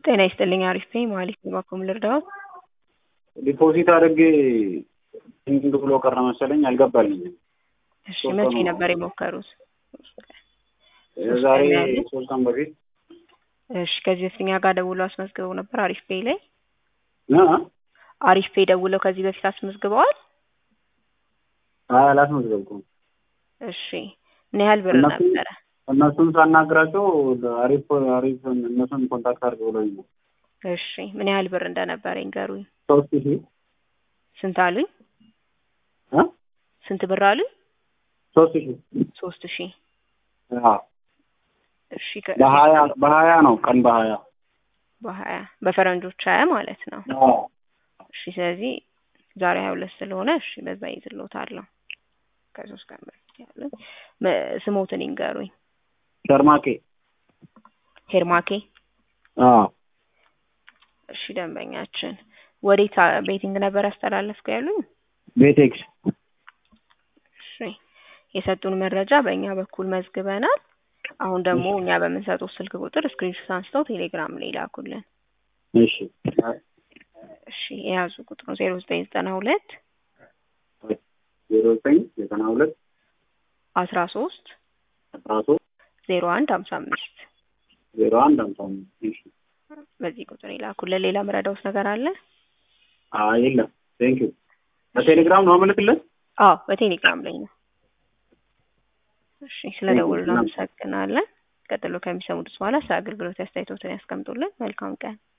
ጤና ይስጥልኝ አሪፍ ነኝ መሀሌት በበኩል ልርዳዎት? ዲፖዚት አድርጌ እንድ ብሎ ቀረ መሰለኝ አልገባልኝም። እሺ መቼ ነበር የሞከሩት? ዛሬ ሶስት ቀን በፊት እሺ ከዚህ በፊት እኛ ጋር ደውለው አስመዝግበው ነበር አሪፍ ፔይ ላይ እ አሪፍ ፔይ ደውለው ከዚህ በፊት አስመዝግበዋል? አይ አላስመዘገብኩም። እሺ ምን ያህል ብር እነሱ- ነበረ? እነሱን ሳናግራቸው አሪፍ አሪፍ እነሱን ኮንታክት አድርግ ብሎኝ ነው። እሺ ምን ያህል ብር እንደነበረ ይንገሩኝ። ሶስት ሺህ ስንት አሉኝ? እ ስንት ብር አሉኝ? ሶስት ሺህ ሶስት ሺህ አዎ እሺ ከ- በሀያ በሀያ ነው ቀን በሀያ በሀያ በፈረንጆች ሀያ ማለት ነው። አዎ እሺ ስለዚህ ዛሬ ሀያ ሁለት ስለሆነ እሺ በዛ ይዝሎታለሁ። ከሶስት ቀን በፊት ያሉኝ መ- ስሞትን ይንገሩኝ። ሸርማቄ ሄርማኬ አዎ እሺ ደንበኛችን ወዴት አ- ቤቲንግ ነበር ያስተላለፍኩ ያሉኝ? ቤቴክስ እሺ የሰጡን መረጃ በእኛ በኩል መዝግበናል። አሁን ደግሞ እኛ በምንሰጡት ስልክ ቁጥር ስክሪንሾት አንስተው ቴሌግራም ላይ ላኩልን። እሺ እሺ የያዙ ቁጥሩ ዜሮ ዘጠኝ ዘጠና ሁለት ዜሮ ዘጠኝ ዘጠና ሁለት አስራ ሶስት አስራ ሶስት ዜሮ አንድ ሀምሳ አምስት ዜሮ አንድ ሃምሳ አምስት እሺ በዚህ ቁጥር ይላኩልን። ሌላ መረዳውስ ነገር አለ? አይ የለም ቴንኪው በቴሌግራም ነው አመልክለት አዎ በቴሌግራም ላይ ነው። እሺ ስለ ደውሉ እናመሰግናለን። ቀጥሎ ከሚሰሙት በኋላ ስለ አገልግሎት አስተያየቶትን ያስቀምጡልን። መልካም ቀን።